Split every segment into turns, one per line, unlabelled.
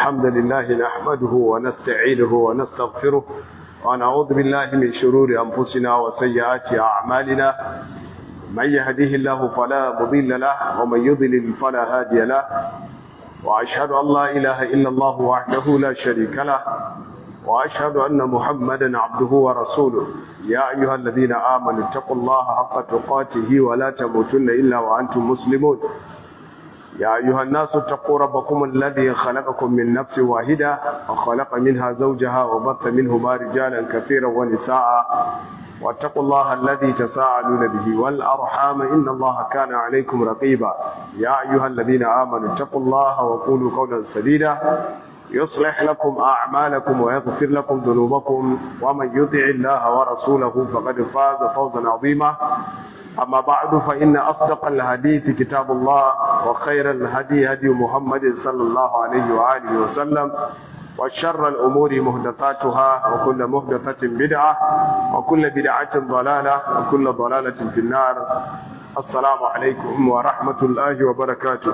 الحمد لله نحمده ونستعينه ونستغفره ونعوذ بالله من شرور أنفسنا وسيئات أعمالنا من يهديه الله فلا مضل له ومن يضلل فلا هادي له وأشهد أن لا إله إلا الله وحده لا شريك له وأشهد أن محمدا عبده ورسوله يا أيها الذين آمنوا اتقوا الله حق تقاته ولا تموتن إلا وأنتم مسلمون يا أيها الناس اتقوا ربكم الذي خلقكم من نفس واحدة وخلق منها زوجها وبث منهما رجالا كثيرا ونساء واتقوا الله الذي تساءلون به والأرحام إن الله كان عليكم رقيبا يا أيها الذين آمنوا اتقوا الله وقولوا قولا سديدا يصلح لكم أعمالكم ويغفر لكم ذنوبكم ومن يطع الله ورسوله فقد فاز فوزا عظيما أما بعد فإن أصدق الحديث كتاب الله وخير الهدي هدي محمد صلى الله عليه وآله وسلم وشر الأمور مهدثاتها وكل مهدثة بدعة وكل بدعة ضلالة وكل ضلالة في النار السلام عليكم ورحمة الله وبركاته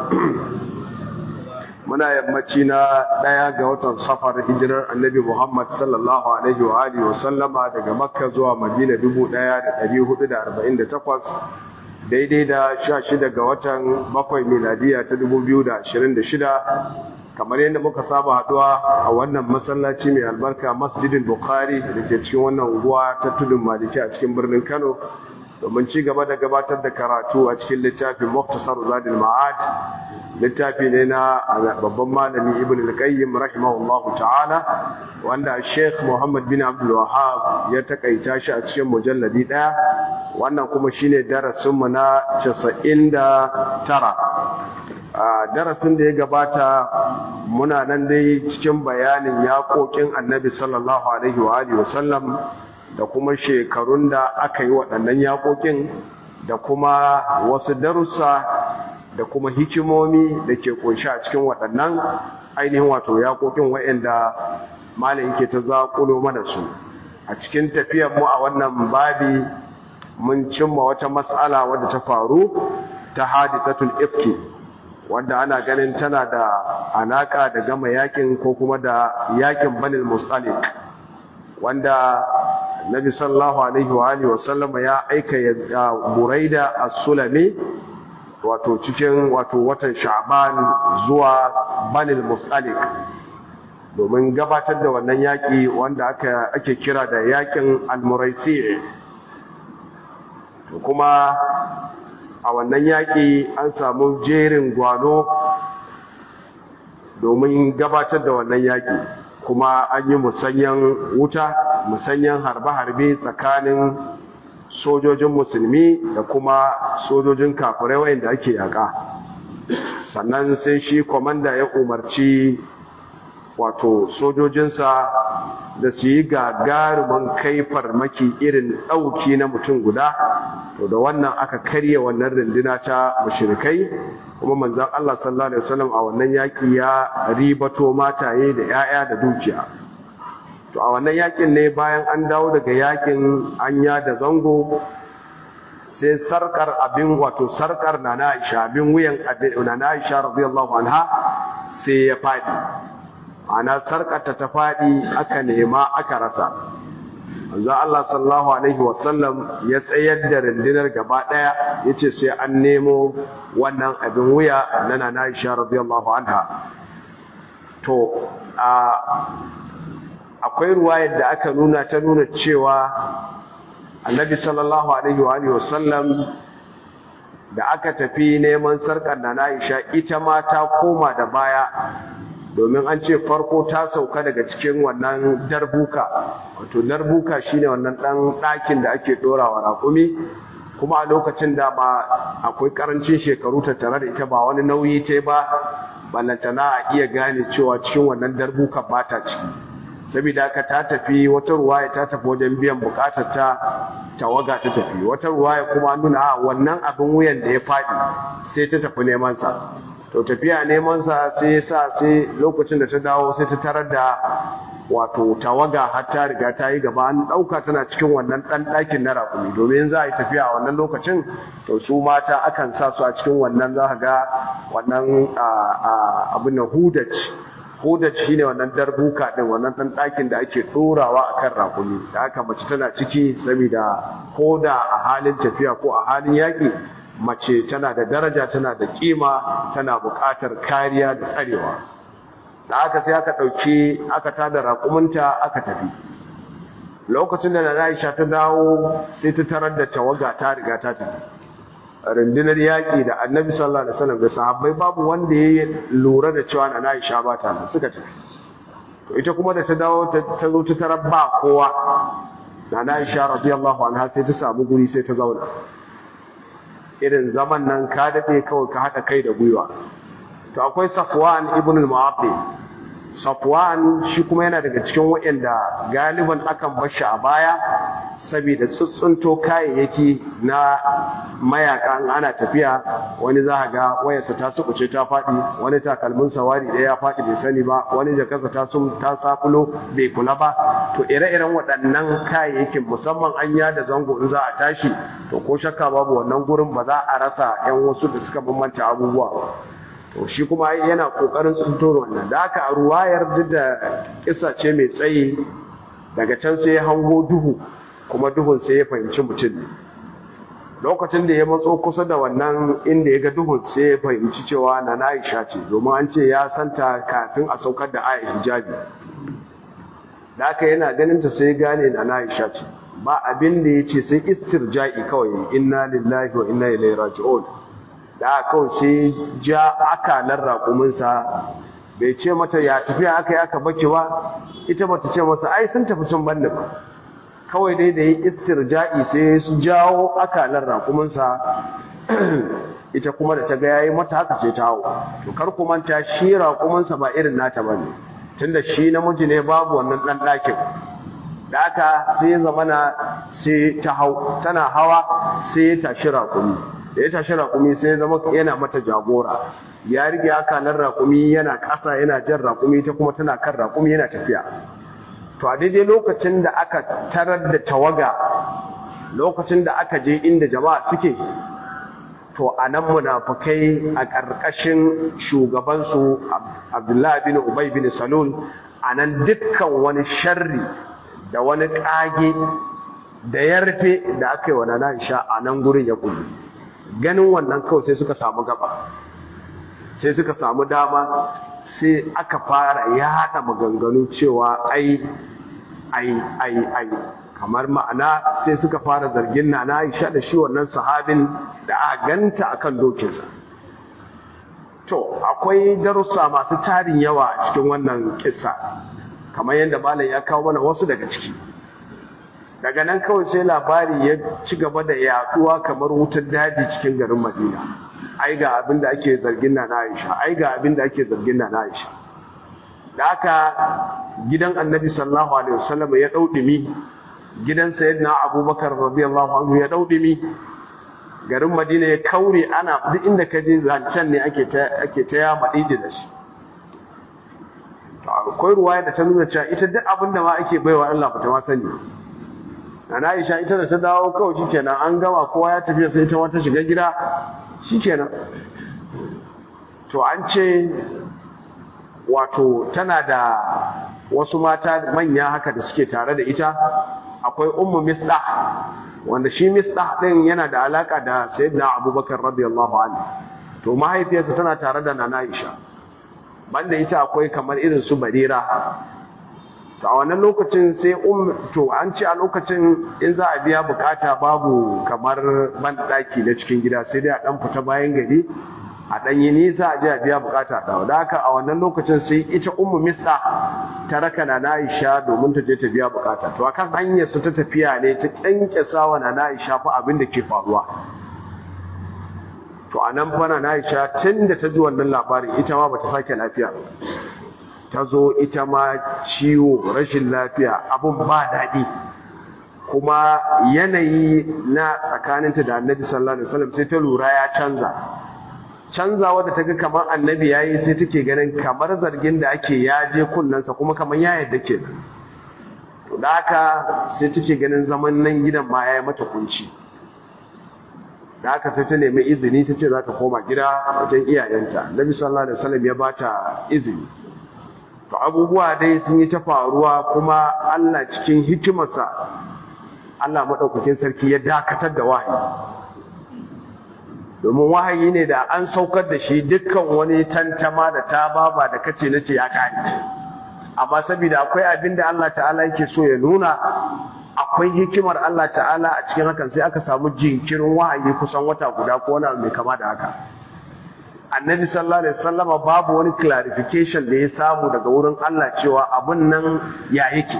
muna yammaci na ɗaya ga watan safar hijirar annabi Muhammad sallallahu alaihi wa alihi wa sallama daga Makka zuwa Madina 1448 daidai da 16 ga watan bakwai miladiya ta 2026 kamar yadda muka saba haduwa a wannan masallaci mai albarka Masjidin Bukhari da ke cikin wannan unguwa ta tudun Maliki a cikin birnin Kano domin ci gaba da gabatar da karatu a cikin littafin Muktasar Zadil Ma'ad littafi ne na babban malami Ibn al-Qayyim rahimahullahu ta'ala wanda Sheikh Muhammad bin Abdul Wahhab ya takaita shi a cikin mujalladi daya wannan kuma shine darasin mu na 99 a darasin da ya gabata muna nan dai cikin bayanin yaƙoƙin Annabi sallallahu alaihi wa alihi wa sallam da kuma shekarun da aka yi waɗannan yaƙoƙin da kuma wasu darussa da kuma hikimomi da ke kunshi a cikin waɗannan ainihin wato yaƙoƙin waɗanda malam yake ta zaƙulo mana su a cikin tafiyar mu a wannan babi mun cimma wata mas'ala wadda ta faru ta hadithatul ifki wanda ana ganin tana da alaka da gama yakin ko kuma da yakin banil mustalik wanda Nabi sallallahu alaihi wa alihi wasallama ya aika ya Buraida as-Sulami wato cikin wato watan Sha'ban zuwa Banil Mustalik domin gabatar da wannan yaki wanda aka ake kira da yakin Al-Muraisi to kuma a wannan yaki an samu jerin gwano domin gabatar da wannan yaki kuma an yi musanyan wuta musanyan harbe-harbe tsakanin sojojin musulmi da kuma sojojin kafirai wayanda ake yaka sannan sai shi komanda ya umarci wato sojojinsa da su yi gagarumin kai farmaki irin ɗauki na mutum guda to da wannan aka karya wannan runduna ta mushrikai kuma manzon Allah sallallahu alaihi wasallam a wannan yaki ya ribato mataye da 'ya'ya da dukiya to a wannan yakin ne bayan an dawo daga yakin anya da zango sai sarkar abin wato sarkar na Aisha abin wuyan na Aisha radiyallahu anha sai ya fadi ana sarkar ta ta fadi aka nema aka rasa manzo Allah sallallahu alaihi wasallam ya tsayar da rundunar gaba daya yace sai an nemo wannan abin wuya na na Aisha radiyallahu anha to a akwai ruwayar da aka nuna ta nuna cewa annabi sallallahu alaihi wa sallam da aka tafi neman sarkar na Aisha ita ma ta koma da baya domin an ce farko ta sauka daga cikin wannan darbuka wato darbuka shine wannan dan ɗakin da ake dorawa raƙumi kuma a lokacin da ba akwai karancin shekaru ta tare da ita ba wani nauyi ta ba ballantana a iya gane cewa cikin wannan darbuka ba ta ciki saboda haka ta tafi wata ruwaya ta tafi wajen biyan bukatar ta tawaga ta tafi wata ruwaya kuma nuna a wannan abin wuyan da ya faɗi sai ta tafi neman sa to tafiya neman sa sai sa sai lokacin da ta dawo sai ta tarar da wato tawaga har ta riga ta yi gaba an ɗauka tana cikin wannan ɗan ɗakin na raƙumi domin za a yi tafiya a wannan lokacin to su mata akan sa su a cikin wannan za ka ga wannan abin na hudaj hudaj shine wannan darbuka din wannan dan ɗakin da ake ɗorawa akan rakumi da haka mace tana ciki saboda koda a halin tafiya ko a halin yaƙi mace tana da daraja tana da kima tana buƙatar kariya da tsarewa da aka sai aka ɗauki aka tada raƙuminta aka tafi lokacin da na Aisha ta dawo sai ta tarar da tawaga ta riga ta tafi rundunar yaƙi da annabi sallallahu alaihi wasallam da sahabbai babu wanda ya lura da cewa na Aisha ba ta nan suka tafi to ita kuma da ta dawo ta zo ta tarar ba kowa na Aisha radiyallahu anha sai ta samu guri sai ta zauna irin zaman nan ka daɗe kawai ka haɗa kai da gwiwa to akwai safwan ibn al-mu'aqqil safwan shi kuma yana daga cikin waɗanda galiban akan bar shi a baya saboda tsuntsunto kayayyaki na mayaka ana tafiya wani za ga wayarsa ta sukuce ta faɗi wani takalmin sawari ɗaya ya faɗi bai sani ba wani jakarsa ta sun ta sakulo bai kula ba to ire-iren waɗannan kayayyakin musamman an yada zango in za a tashi to ko shakka babu wannan gurin ba za a rasa 'yan wasu da suka bambanta abubuwa ba to shi kuma yana kokarin tsuntoro wannan da aka a ruwayar duk da kisa ce mai tsayi daga can sai ya hango duhu kuma duhun sai ya fahimci mutum ne lokacin da ya matso kusa da wannan inda ya ga duhun sai ya fahimci cewa na Aisha ce domin an ce ya santa kafin a saukar da ayat hijabi da aka yana ganin ta sai gane na Aisha ce ba abin da ya ce sai istirja'i kawai inna lillahi wa inna ilaihi raji'un da kawai sai ja akalar raƙuminsa bai ce mata ya tafiya aka yi aka baki ba ita bata ce masa ai sun tafi sun banni ba kawai dai da yi istirja'i sai su jawo akalar raƙuminsa ita kuma da ta ga yayi mata haka sai ta hau to kar ku manta shi raƙuminsa ba irin nata bane tunda shi namiji ne babu wannan dan ɗakin da aka sai zamana sai ta hau tana hawa sai ya tashi raƙumi da ya tashi raƙumi sai zama yana mata jagora ya rige akalar raƙumi yana ƙasa yana jan raƙumi ta kuma tana kan raƙumi yana tafiya to a daidai lokacin da aka tarar da tawaga lokacin da aka je inda jama'a suke to a nan munafukai a ƙarƙashin shugabansu abdullahi bin ubay bin salul a nan dukkan wani sharri da wani ƙage da yarfe da aka yi wa nana isha a nan gurin ya kullu ganin wannan kawai sai suka samu gaba sai suka samu dama sai aka fara ya haɗa maganganu cewa ai ai ai ai kamar ma'ana sai suka fara zargin na na Aisha da shi wannan sahabin da a ganta akan dokinsa to akwai darussa masu tarin yawa a cikin wannan kissa kamar yadda malam ya kawo mana wasu daga ciki daga nan kawai sai labari ya ci gaba da yaduwa kamar wutar daji cikin garin Madina ai ga abin da ake zargin na Aisha ai ga abin da ake zargin na Aisha da haka gidan Annabi sallallahu alaihi wasallam ya daudumi gidan Sayyidina Abubakar radiyallahu anhu ya daudumi garin Madina ya kaure ana duk inda ka je zancen ne ake ta ake ta ya madidi da shi akwai ruwaya da ta nuna cewa ita duk abin da ma ake baiwa Allah ba ta ma sani Ana Aisha ita da ta dawo kawai shikenan an gama kowa ya tafi sai ta wata shiga gida shikenan to an ce wato tana da wasu mata manya haka da suke tare da ita akwai ummu misdah wanda shi misdah din yana da alaka da sayyidina abubakar radiyallahu anhu to mahaifiyarsa tana tare da nana Aisha banda ita akwai kamar irin su barira to a wannan lokacin sai um to an ce a lokacin in za a biya bukata babu kamar banɗaki na cikin gida sai dai a dan fita bayan gari a dan yi nisa a je a biya bukata da da haka a wannan lokacin sai ita ummu misda ta raka na Aisha domin ta je ta biya bukata to akan hanyar su ta tafiya ne ta kankesa wa na Aisha fa abin da ke faruwa to anan fa na Aisha tunda ta ji wannan labarin ita ma bata sake lafiya ta zo ita ma ciwo rashin lafiya abun ba daɗi kuma yanayi na tsakaninta da annabi sallallahu alaihi wasallam sai ta lura ya canza canza wadda ta ga kamar annabi ya yi sai take ganin kamar zargin da ake ya je kunnensa kuma kamar ya yadda ke to da haka sai take ganin zaman nan gidan ma ya yi mata kunci da haka sai ta nemi izini ta ce za ta koma gida wajen iyayenta annabi sallallahu alaihi wasallam ya bata izini to abubuwa dai sun yi ta faruwa kuma Allah cikin hikimarsa Allah maɗaukakin sarki ya dakatar da wahayi domin wahayi ne da an saukar da shi dukkan wani tantama da ta baba da kace na ce ya kare amma saboda akwai abin da Allah ta'ala yake so ya nuna akwai hikimar Allah ta'ala a cikin hakan sai aka samu jinkirin wahayi kusan wata guda ko wani mai kama da haka annabi sallallahu alaihi wasallama babu wani clarification da ya samu daga wurin Allah cewa abun nan ya yake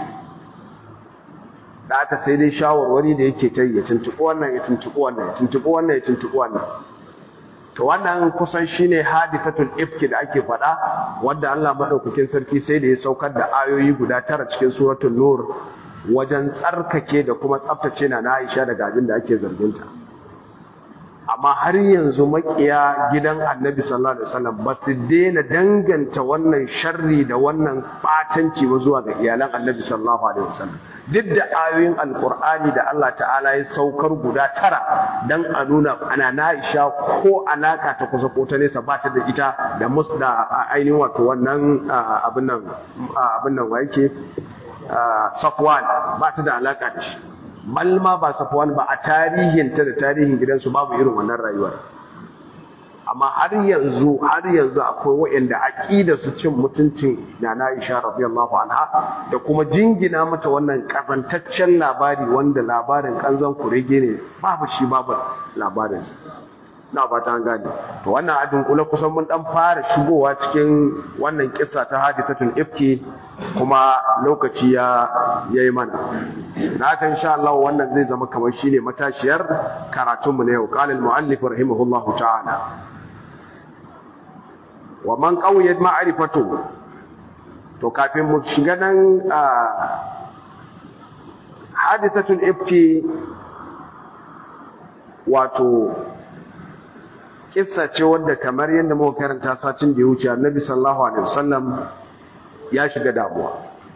da aka sai dai shawarwari da yake ta ya tuntuɓi wannan ya tuntuɓi wannan ya tuntuɓi wannan ya tuntuɓi wannan to wannan kusan shine hadithatul ifki da ake faɗa wanda Allah madaukakin sarki sai da ya saukar da ayoyi guda tara cikin suratul nur wajen tsarkake da kuma tsaftace na Aisha daga abin da ake zarginta amma har yanzu makiya gidan Annabi sallallahu alaihi wasallam ba su daina danganta wannan sharri da wannan batanci ba zuwa ga iyalan Annabi sallallahu alaihi wasallam duk da ayoyin alkur'ani da Allah ta'ala ya saukar guda tara dan a nuna ana Aisha ko alaka ta kusa ko ta nesa ba ta da ita da mus da ainihin wato wannan abin nan abin nan wa yake Safwan ba ta da alaka da shi balma ba Safwan ba a tarihin ta da tarihin gidansu babu irin wannan rayuwar amma har yanzu har yanzu akwai waɗanda aqida su cin mutuncin Nana Aisha radiyallahu anha da kuma jingina mata wannan kazantaccen labari wanda labarin kanzan kurege ne babu shi babu labarin sa na fata an gane to wannan adin kula kusan mun dan fara shigowa cikin wannan kissa ta hadithatul ifki kuma lokaci ya yayi mana na haka insha Allah wannan zai zama kamar shine matashiyar karatunmu na yau qala al muallif rahimahullahu ta'ala wa man qawiyat ma'rifatu to kafin mu shiga nan hadisatul ifki wato kissa ce wanda kamar yadda muka karanta satin da ya wuce annabi sallallahu alaihi wasallam ya shiga damuwa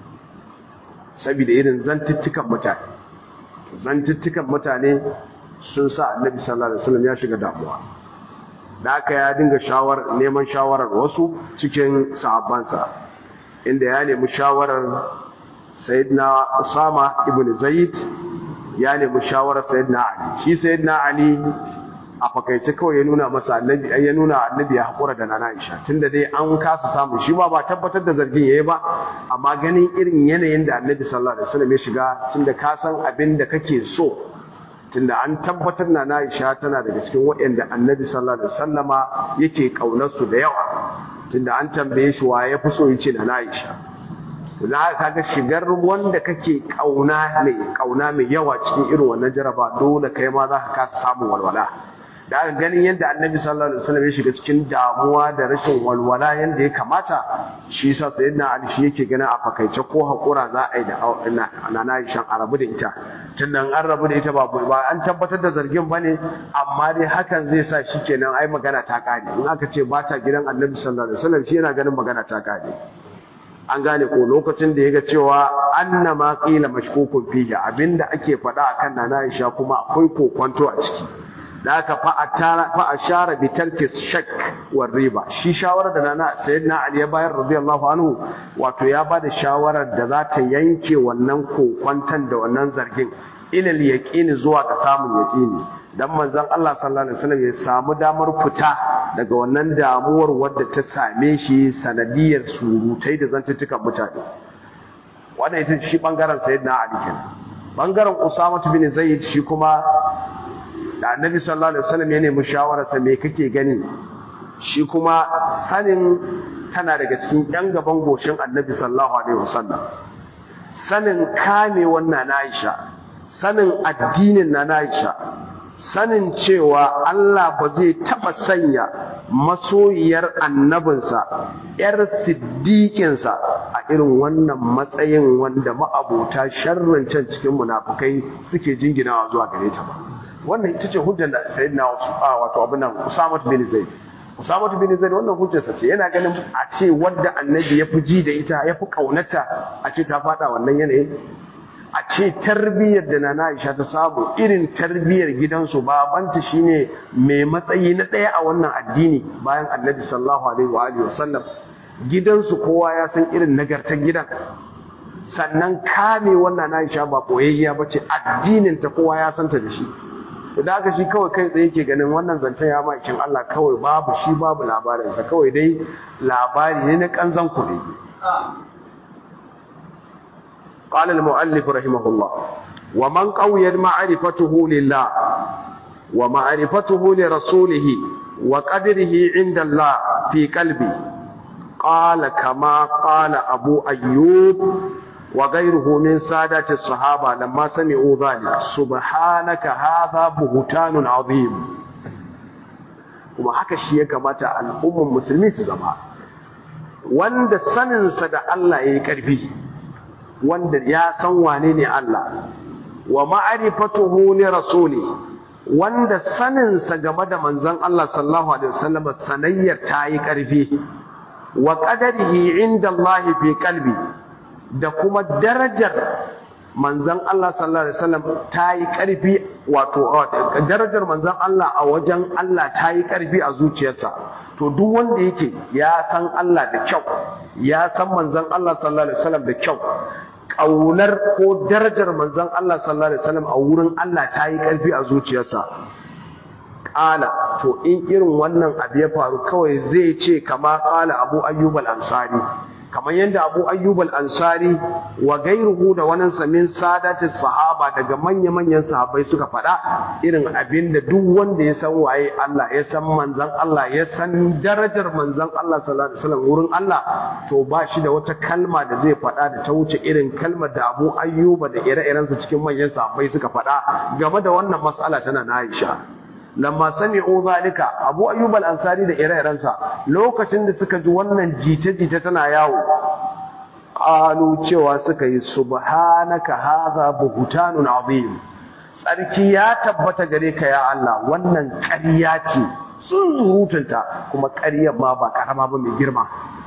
saboda irin zantuttukan mutane zantuttukan mutane sun sa annabi sallallahu alaihi wasallam ya shiga damuwa da aka ya dinga shawar neman shawarar wasu cikin sahabbansa inda ya nemi shawarar sayyidina Usama ibn Zaid ya nemi shawarar sayyidina Ali shi sayyidina Ali a fakaice kawai ya nuna masa annabi ya nuna annabi ya hakura da nana Aisha tunda dai an kasa samu shi ba ba tabbatar da zargin yayi ba amma ganin irin yanayin da annabi sallallahu alaihi wasallam ya shiga tunda ka san abin da kake so tunda an tabbatar na Aisha tana daga cikin waɗanda Annabi sallallahu alaihi wasallama yake kaunar su da yawa tunda an tambaye shi wa ya fi so yace na Aisha to dan haka kaga shigar wanda kake kauna mai kauna mai yawa cikin irin wannan jaraba dole kai ma za ka kasa samun walwala da aka ganin yadda annabi sallallahu alaihi wasallam ya shiga cikin damuwa da rashin walwala yadda ya kamata shi yasa sayyidina ali shi yake ganin a fakaice ko hakura za a yi da nana Aisha a rabu da ita tunda an rabu da ita ba ba an tabbatar da zargin bane amma dai hakan zai sa shi kenan ai magana ta kare in aka ce ba ta gidan annabi sallallahu alaihi wasallam shi yana ganin magana ta kare an gane ko lokacin da ya ga cewa anna ma qila mashkukun fihi abinda ake faɗa akan nana Aisha kuma akwai kokwanto a ciki da aka fa ashara bi tarki shak war riba shi shawarar da nana sayyidina ali ya bayar radiyallahu anhu wato ya bada shawarar da za ta yanke wannan kokwantan da wannan zargin ilal yaqini zuwa ga samun yaqini dan manzon Allah sallallahu alaihi wasallam ya samu damar fita daga wannan damuwar wadda ta same shi sanadiyar surutai da zantuttukan mutane wannan ita shi bangaren sayyidina ali kenan bangaren usama bin zaid shi kuma da annabi sallallahu alaihi wasallam ya nemi shawararsa me kake gani shi kuma sanin tana daga cikin yan gaban goshin annabi sallallahu alaihi wasallam sanin kame wannan Aisha sanin addinin na Aisha sanin cewa Allah ba zai taba sanya masoyiyar annabinsa yar siddiƙinsa a irin wannan matsayin wanda ma'abota sharrin can cikin munafukai suke jinginawa zuwa gare ta ba wannan ita ce hujjar da sayyidina wato abin nan Usama bin Zaid Usama bin Zaid wannan hujjarsa ce yana ganin a ce wanda annabi ya fi ji da ita ya fi kaunata a ce ta fada wannan yanayin a ce tarbiyyar da Nana Aisha ta samu irin tarbiyyar gidansu babanta shine mai matsayi na ɗaya a wannan addini bayan annabi sallallahu alaihi wa alihi wasallam gidansu kowa ya san irin nagartar gidan sannan kame wannan Aisha ba koyayya bace addinin ta kowa ya santa da shi da aka shi kawai kai tsaye ke ganin wannan zancen ya makin Allah kawai babu shi babu labarinsa kawai dai labari ne na kanzan kuɗi قال المؤلف رحمه الله ومن قويت معرفته لله ومعرفته لرسوله وقدره عند الله في قلبه قال كما قال أبو أيوب وغيره من سادة الصحابة لما سمعوا ذلك سبحانك هذا بهتان عظيم kuma haka shi ya kamata al'ummar musulmi su zama wanda saninsa da Allah ya yi ƙarfi wanda ya san wane ne Allah wa ma'arifatuhu li rasuli wanda saninsa game da manzon Allah sallallahu alaihi wasallam sanayyar ta yi ƙarfi wa qadarihi inda Allah fi qalbi da kuma darajar manzan Allah sallallahu alaihi wasallam ta yi ƙarfi wato darajar manzan Allah a wajen Allah ta yi ƙarfi a zuciyarsa to duk wanda yake ya san Allah da kyau ya san manzan Allah sallallahu alaihi wasallam da kyau ƙaunar ko darajar manzan Allah sallallahu alaihi wasallam a wurin Allah ta yi ƙarfi a zuciyarsa ƙala to in irin wannan abu ya faru kawai zai ce kama ƙala abu ayyub al-ansari kamar yadda abu ayyub al-ansari wa gairuhu da wani samin sadatin sahaba daga manya-manyan sahabbai suka faɗa irin abin da duk wanda ya san waye Allah ya san manzan Allah ya san darajar manzan Allah sallallahu alaihi wasallam wurin Allah to ba shi da wata kalma da zai faɗa da ta wuce irin kalmar da abu ayyuba da ire-irensa cikin manyan sahabbai suka faɗa game da wannan mas'ala tana na Aisha lamma sami'u zalika abu ayyub al-ansari da ire-irensa lokacin da suka ji wannan jita-jita tana yawo qalu cewa suka yi subhanaka hadha buhtanun azim tsarki ya tabbata gare ka ya Allah wannan ƙarya ce sun zurutunta kuma ƙaryar ma ba karama ba mai girma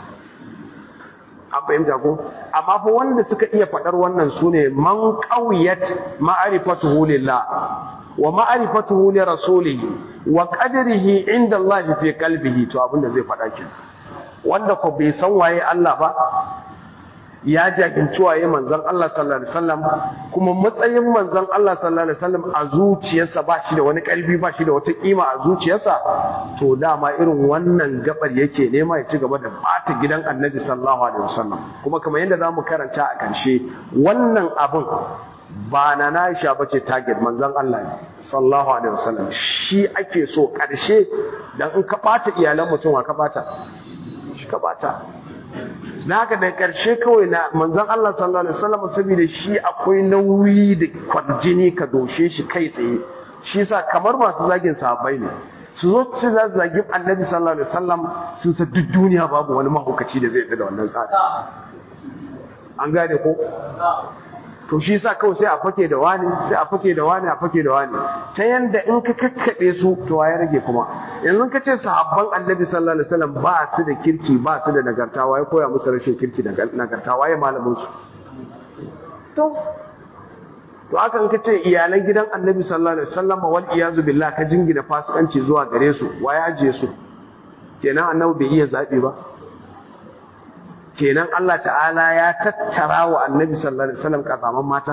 an fahimta ko amma fa wanda suka iya faɗar wannan sune man qawiyat ma'rifatuhu lillah wa ma'rifatuhu li rasulihi wa qadrihi inda Allah fi qalbihi to abinda zai faɗa ki wanda ko bai san waye Allah ba ya jahilci waye manzon Allah sallallahu alaihi wasallam kuma matsayin manzon Allah sallallahu alaihi wasallam a zuciyarsa ba shi da wani karfi ba shi da wata kima a zuciyarsa to dama irin wannan gabar yake nema ya ci gaba da bata gidan Annabi sallallahu alaihi wasallam kuma kamar yadda zamu karanta a karshe wannan abun ba na Aisha bace target manzon Allah ne sallallahu alaihi wasallam shi ake so karshe dan in ka bata iyalan mutum ka bata shi ka bata na haka da karshe kawai na manzon Allah sallallahu alaihi wasallam saboda shi akwai nauyi da kwarjini ka doshe shi kai tsaye shi sa kamar masu zagin sahabbai ne su zo su za su zagi annabi sallallahu alaihi wasallam sun sa duk duniya babu wani mahaukaci da zai da wannan tsari an gane ko to shi sa kawai sai a fake da wani sai a fake da wani a fake da wani ta yanda in ka kakkaɓe su to ya rage kuma yanzu ka ce sahabban annabi sallallahu alaihi wasallam ba su da kirki ba su da nagarta waye koya musu rashin kirki da nagarta waye malamin su to to haka in ka ce iyalan gidan annabi sallallahu alaihi wasallam wal iyazu billah ka jingina fasikanci zuwa gare su waye ajiye su kenan annabi bai iya zabi ba kenan Allah ta'ala ya tattara wa annabi sallallahu alaihi wasallam kasaman mata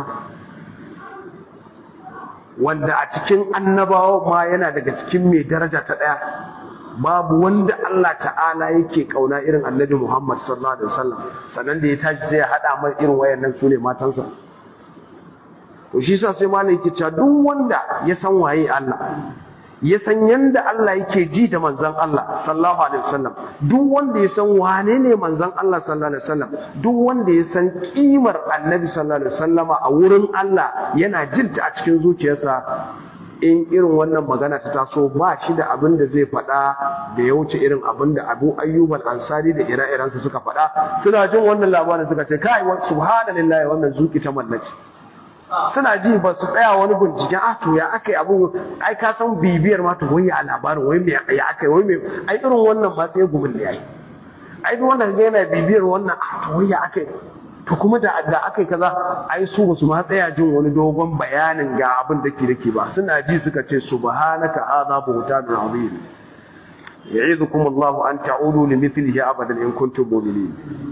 wanda a cikin annabawa ma yana daga cikin mai daraja ta daya babu wanda Allah ta'ala yake kauna irin annabi Muhammad sallallahu alaihi wasallam sannan da ya tashi sai ya hada mai irin wayannan su ne matansa to shi sa sai malai yake cewa duk wanda ya san waye Allah ya san yanda Allah yake ji da manzon Allah sallallahu alaihi wasallam duk wanda ya san wane ne manzon Allah sallallahu alaihi wasallam duk wanda ya san kimar annabi sallallahu alaihi wasallama a wurin Allah yana jinta a cikin zuciyarsa in irin wannan magana ta taso ba shi da abin da zai faɗa da ya wuce irin abin da Abu Ayyub al-Ansari da ire-irensa suka faɗa suna jin wannan labarin suka ce kai subhanallahi wannan zuki ta mallaci suna ji ba su tsaya wani binciken a to ya aka yi abu ai ka san bibiyar ma to wani a labarin wai me ya aka yi wai me ai irin wannan ba sai gumin da yayi ai duk wanda kaga yana bibiyar wannan a to wai ya aka yi to kuma da da aka yi kaza ai su ba su ma tsaya jin wani dogon bayanin ga abin da ke dake ba suna ji suka ce subhanaka hadha buhtanun azim ya'idukum Allahu an ta'udu li mithlihi abadan in kuntum mu'minin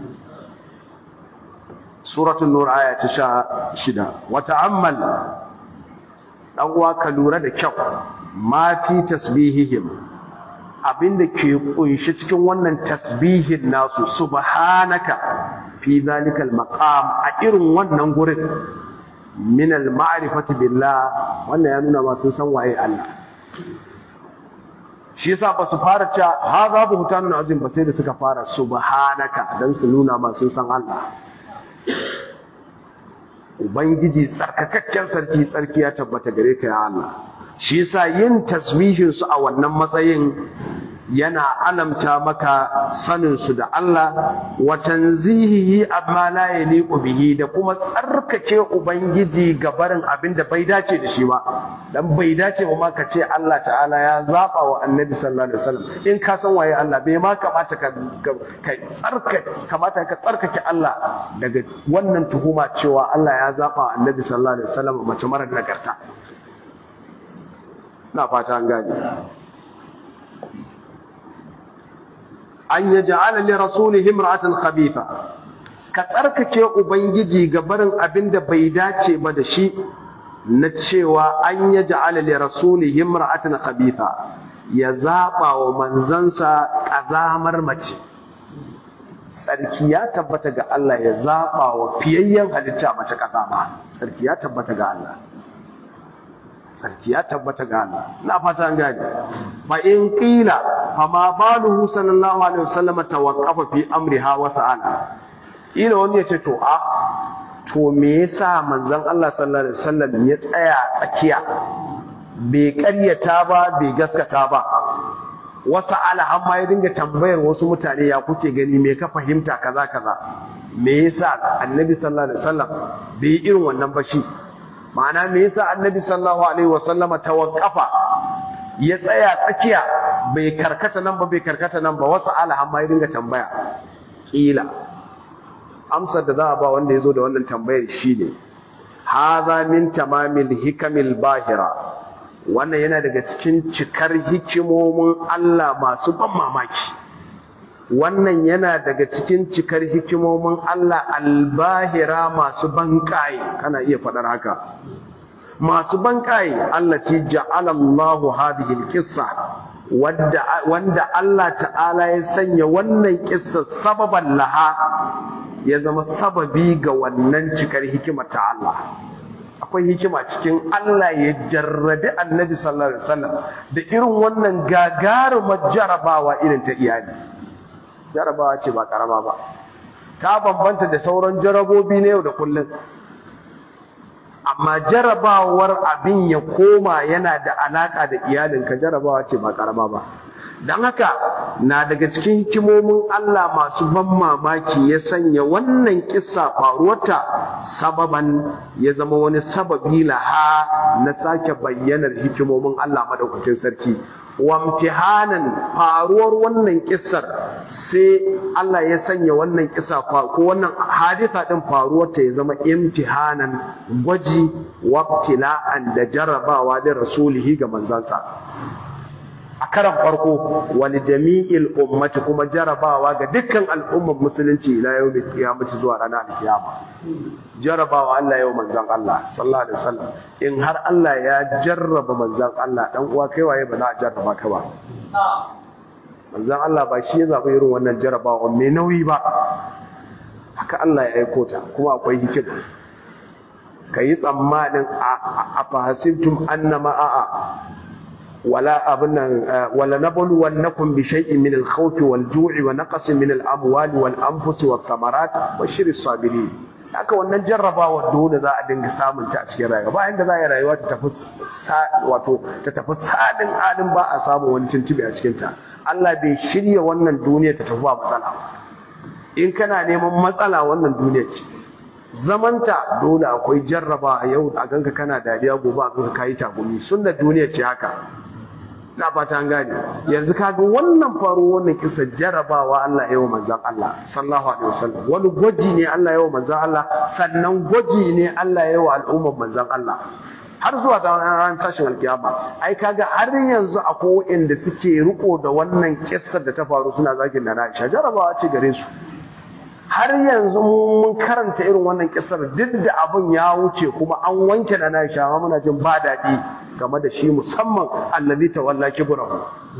suratul nur aya ta 16 wa ta'ammal dan uwa ka lura da kyau ma fi tasbihihim abinda ke kunshi cikin wannan tasbihin nasu subhanaka fi zalikal maqam a irin wannan gurin min al ma'rifati billah wannan ya nuna ma sun san waye Allah shi yasa ba su fara cewa hadha buhtanun azim ba sai da suka fara subhanaka dan su nuna ma sun san Allah ubangiji tsarkakakken sarki tsarki ya tabbata gare ka ya Allah shi yasa yin tasbihin su a wannan matsayin yana alamta maka sanin su da Allah wa tanzihihi amma la yaliqu bihi da kuma tsarkake ubangiji ga barin abin da bai dace da shi ba dan bai dace ba ma ka ce Allah ta'ala ya zaba wa annabi sallallahu alaihi wasallam in ka san waye Allah bai ma kamata ka ka tsarkake kamata ka tsarkake Allah daga wannan tuhuma cewa Allah ya zaba wa annabi sallallahu alaihi wasallam mace mara nagarta na fata an gane an ya ja'ala li rasulihi imra'atan khabitha ka tsarkake ubangiji ga barin abin da bai dace ba da shi na cewa an ya ja'ala li rasulihi imra'atan khabitha ya zaba wa manzansa kazamar mace sarki ya tabbata ga Allah ya zaba wa fiyayyen halitta mace kazama sarki ya tabbata ga Allah sarki ya tabbata ga Allah na fata an gane fa in qila fa ma baluhu sallallahu alaihi wasallam tawaqqafa fi amriha wa sa'ala ila wani yace to a to me yasa manzon Allah sallallahu alaihi wasallam ya tsaya tsakiya bai ƙaryata ba bai gaskata ba wasu amma ya dinga tambayar wasu mutane ya kuke gani me ka fahimta kaza kaza me yasa annabi sallallahu alaihi wasallam bai irin wannan ba shi ma'ana me yasa annabi sallallahu alaihi wasallama tawaqqafa ya tsaya tsakiya bai karkata nan ba bai karkata nan ba wasu alahan ma ya dinga tambaya kila amsar da za a ba wanda ya zo da wannan tambayar shine hadha min tamamil hikamil bahira wannan yana daga cikin cikar hikimomin Allah masu ban mamaki wannan yana daga cikin cikar hikimomin Allah albahira masu banƙaye kana iya faɗar haka masu banƙaye Allah ce ja'ala Allahu hadhihi alqissa wanda wanda Allah ta'ala ya sanya wannan kissa sababan laha ya zama sababi ga wannan cikar hikimar ta Allah akwai hikima cikin Allah ya jarrabi annabi sallallahu alaihi wasallam da irin wannan gagarumar jarabawa irin ta iyali jarabawa ce ba karama ba ta bambanta da sauran jarabobi na yau da kullum amma jarabawar abin ya koma yana da alaka da iyalinka jarabawa ce ba karama ba don haka na daga cikin hikimomin Allah masu ban mamaki ya sanya wannan kissa faruwarta sababan ya zama wani sababi laha na sake bayyanar hikimomin Allah madaukakin sarki wamtihanan faruwar wannan kissar sai Allah ya sanya wannan kissa ko wannan hadisa din faruwar ta ya zama imtihanan gwaji wabtila'an da jarabawa da rasulihi ga manzansa a karan farko wani jami'il ummati kuma jarabawa ga dukkan al'ummar musulunci ila yau da kiyamaci zuwa ranar alkiyama jarabawa Allah yau manzan Allah sallallahu alaihi wasallam in har Allah ya jarraba manzan Allah dan uwa kai waye ba za a jarraba ka ba manzan Allah ba shi ya zaɓi irin wannan jarabawa mai nauyi ba haka Allah ya aiko ta kuma akwai hikima ka yi tsammanin a fahasibtum annama a'a ولا أبنا ولا نبلونكم بشيء من الخوف والجوع ونقص من الأموال والأنفس والثمرات وبشر الصابرين haka wannan jarrabawa dole za a dinga samun ta a cikin rayuwa ba inda za a yi rayuwa ta tafi wato ta tafi sadin adin ba a samu wani tuntube a cikin ta Allah bai shirya wannan duniya ta tafi ba matsala in kana neman matsala wannan duniya ce zamanta dole akwai jarraba a yau a ganka kana dariya gobe a ganka kayi tagumi sunnar duniya ce haka na fata an gane yanzu kaga wannan faru wannan kisa jarabawa Allah yawa manzon Allah sallallahu alaihi wasallam wani gwaji ne Allah yawa manzon Allah sannan gwaji ne Allah yawa al'ummar manzon Allah har zuwa ta ran tashin alkiyama ai kaga har yanzu akwai wanda suke riko da wannan kissar da ta faru suna zagin da Aisha jarabawa ce gare su har yanzu mun karanta irin wannan kissar duk da abin ya wuce kuma an wanke da Aisha ma muna jin ba daɗi game da shi musamman allazi tawalla kibrahu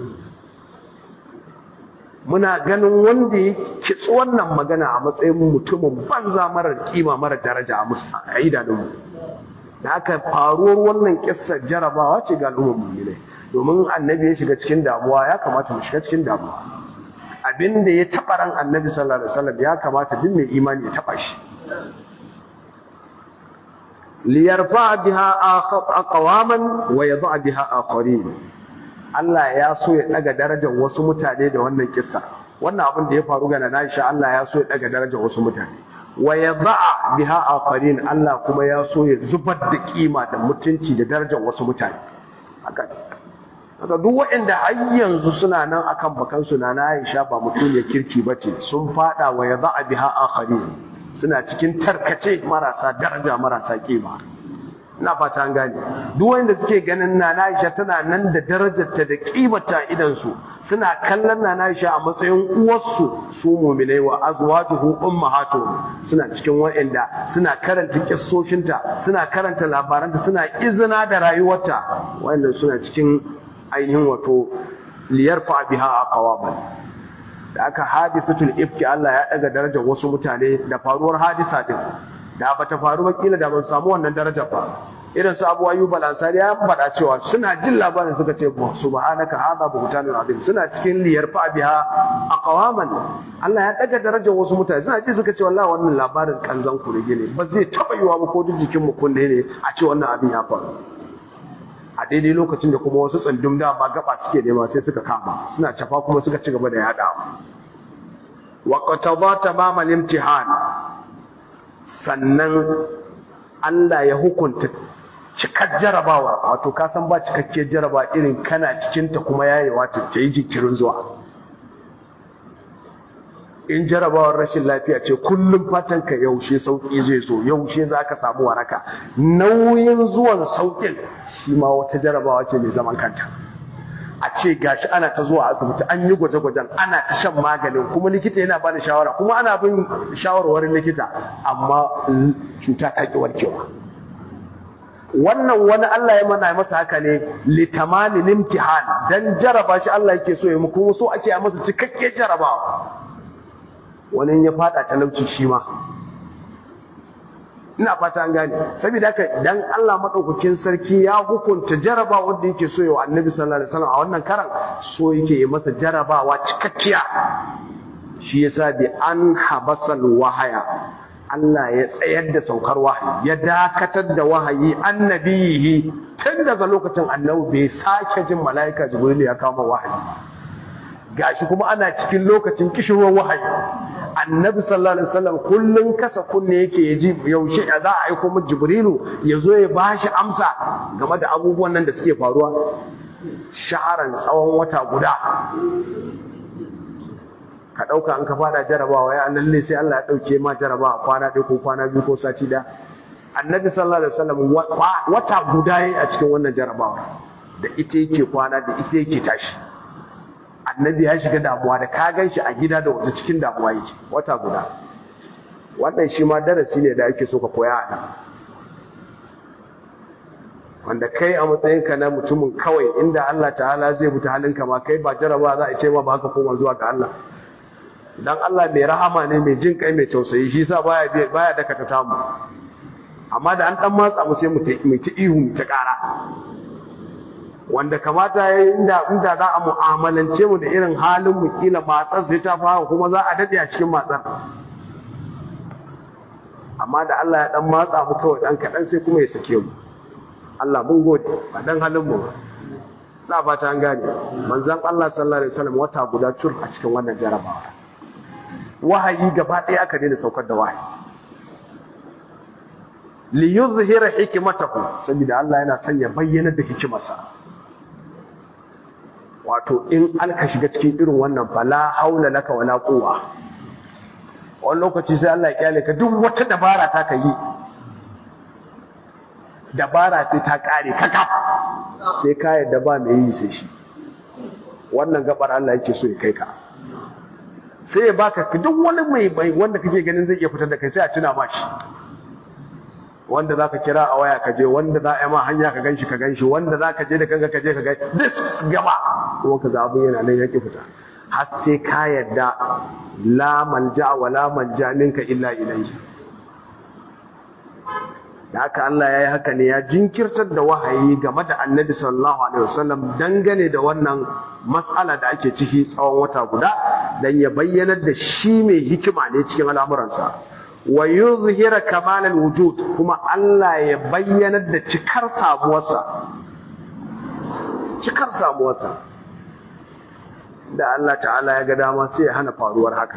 muna ganin wanda ya kitsi wannan magana a matsayin mutumin banza marar kima marar daraja a idanunmu da aka faruwar wannan kissar jarabawa ce ga al'ummar mu'minai domin annabi ya shiga cikin damuwa ya kamata mu shiga cikin damuwa abinda ya taɓa ran annabi sallallahu alaihi wasallam ya kamata duk mai imani ya taɓa shi liyarfa biha aqwaman wa yadha biha akharin Allah ya so ya daga darajar wasu mutane da wannan kissa wannan abin da ya faru ga Aisha Allah ya so ya daga darajar wasu mutane wa yadha biha akharin Allah kuma ya so ya zubar da kima da mutunci da darajar wasu mutane haka haka duk waɗanda har yanzu suna nan akan bakan su na Aisha ba mutum ya kirki bace sun fada wa yadha biha akharin suna cikin tarkace marasa daraja marasa kima ina fata an gane duk wanda suke ganin Nana Aisha tana nan da darajarta da kimata idan su suna kallon Nana Aisha a matsayin uwarsu su mu'minai wa azwajuhu ummahatuhum suna cikin wanda suna karanta kissoshinta suna karanta labaranta suna izina da rayuwarta wanda suna cikin ainihin wato liyarfa biha aqwaman da aka hadisatul ifki Allah ya daga darajar wasu mutane da faruwar hadisa din da ba ta faru ba kila da ban samu wannan darajar ba irin su Abu Ayyub al-Ansari ya faɗa cewa suna jin labarin suka ce subhanaka hadha buhtanun azim suna cikin liyar fa biha aqwaman Allah ya daga darajar wasu mutane suna ji suka ce wallahi wannan labarin kanzan ku ne ba zai taba yiwa ba ko duk jikin mu kunne ne a ce wannan abin ya faru a daidai lokacin da kuma wasu tsandum da ba gaba suke nema sai suka kama suna cafa kuma suka ci gaba da yadawa wa qataba tamam al-imtihan sannan Allah ya hukunta cikar jarabawa wato ka san ba cikakkiyar jaraba irin kana cikin ta kuma yayewa ta yi jikirin zuwa in jarabawar rashin lafiya ce kullum fatan ka yaushe sauki zai zo yaushe za ka samu waraka nauyin zuwan saukin shi ma wata jarabawa ce mai zaman kanta a ce gashi ana ta zuwa asibiti an yi gwaje-gwajen ana ta shan maganin kuma likita yana bada shawara kuma ana bin shawarwarin likita amma cuta ta ki warkewa wannan wani Allah ya mana masa haka ne litamani limtihan dan jaraba shi Allah yake so ya mu kuma so ake a masa cikakken jarabawa wani ya fada talauci shi ma ina fata an gane saboda haka dan Allah madaukakin sarki ya hukunta jaraba wanda yake so yawa annabi sallallahu alaihi wasallam a wannan karan so yake yi masa jarabawa cikakkiya shi yasa bi an habasal wahaya Allah ya tsayar da saukar wahayi ya dakatar da wahayi annabihi tun daga lokacin annabi bai sake jin mala'ika jibril ya kama wahayi gashi kuma ana cikin lokacin kishirwar wahayi annabi sallallahu alaihi wasallam kullun kasa kunne yake yaji yaushe za a aiko mu jibrilu yazo ya bashi amsa game da abubuwan nan da suke faruwa shaharan tsawon wata guda ka dauka an ka fada jarabawa ya lalle sai Allah ya dauke ma jarabawa kwana ɗaya ko kwana biyu ko sati da annabi sallallahu alaihi wasallam wata guda yayi a cikin wannan jarabawa da ita yake kwana da ita yake tashi annabi ya shiga damuwa da ka gan shi a gida da wata cikin damuwa yake wata guda wannan shi ma darasi ne da ake so ka koya a nan wanda kai a matsayinka na mutumin kawai inda Allah ta'ala zai buta halinka ma kai ba jaraba za a ce ma ba ka koma zuwa ga Allah dan Allah mai rahama ne mai jin kai mai tausayi shi sa baya baya daka ta tamu amma da an dan matsa mu sai mu ta ihu mu ta kara wanda kamata ya yi inda inda za a mu'amalance mu da irin halin mu kila matsar sai ta fara kuma za a dade a cikin matsar amma da Allah ya dan matsa mu kawai dan kadan sai kuma ya sake mu Allah mun gode ba dan halin mu na fata an gane manzon Allah sallallahu alaihi wasallam wata guda tur a cikin wannan jarabawa wahayi gaba ɗaya aka daina saukar da wahayi li yuzhira hikmatahu saboda Allah yana son ya bayyana da hikimarsa wato in alka shiga cikin irin wannan fala haula laka wala quwwa wani lokaci sai Allah ya kyale ka duk wata dabara ta ka yi dabara sai ta kare kaka sai ka yadda ba mai yi sai shi wannan gabar Allah yake so ya kai ka sai ya baka duk wani mai mai wanda kake ganin zai iya fitar da kai sai a tuna ma shi wanda zaka kira a waya ka je wanda za a yi ma hanya ka ganshi ka ganshi wanda zaka je da kanka ka je ka ga duk gaba kuma ka ga abun yana nan yake fita har sai ka yadda la manja wa la manja minka illa ilayhi da haka Allah ya yi haka ne ya jinkirtar da wahayi game da annabi sallallahu alaihi wasallam dangane da wannan matsala da ake ciki tsawon wata guda dan ya bayyanar da shi mai hikima ne cikin al'amuransa wa yuzhira kamal wujud kuma Allah ya bayyanar da cikar samuwarsa cikar samuwarsa da Allah ta'ala ya ga dama sai ya hana faruwar haka